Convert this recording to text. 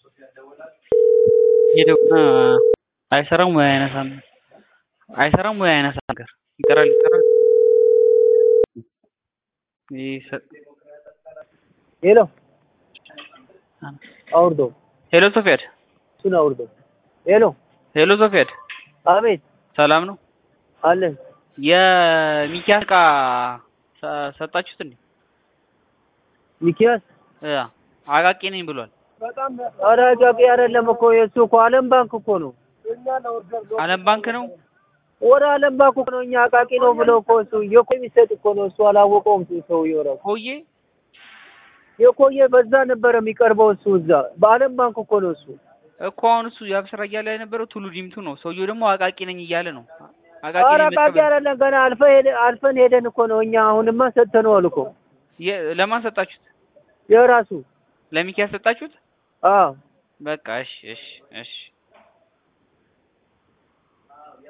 እየደወለ አይሰራም ወይ አያነሳም አይሰራም ወይ አያነሳም ነገር ይጠራል ይጠራል ይሰ- ሄሎ አውርዶ ሄሎ ሶፊያድ እሱን አውርዶ ሄሎ ሄሎ ሶፊያድ አቤት ሰላም ነው አለን የሚኪያስ እቃ ሰ- ሰጣችሁት እንዴ ሚኪያስ እ አቃቂ ነኝ ብሏል ኧረ አቃቂ አይደለም እኮ የእሱ እኮ አለም ባንክ እኮ ነው አለም ባንክ ነው ወደ አለም ባንክ እኮ ነው እኛ አቃቂ ነው ብለው እኮ እሱ የቆየ የሚሰጥ እኮ ነው እሱ አላወቀውም ሰውዬው እራሱ ኮዬ የቆየ በዛ ነበረ የሚቀርበው እሱ እዛ በአለም ባንክ እኮ ነው እሱ እኮ አሁን እሱ የአብስራ እያለ የነበረው ቱሉ ዲምቱ ነው ሰውየው ደግሞ አቃቂ ነኝ እያለ ነው አቃቂ ኧረ ነኝ አቃቂ መቀበል አይደለም ገና አልፈ ሄደ- አልፈን ሄደን እኮ ነው እኛ አሁንማ ሰጥተነዋል እኮ የ- ለማን ሰጣችሁት የራሱ ለሚኪያስ ሰጣችሁት አዎ በቃ እሺ እሺ እሺ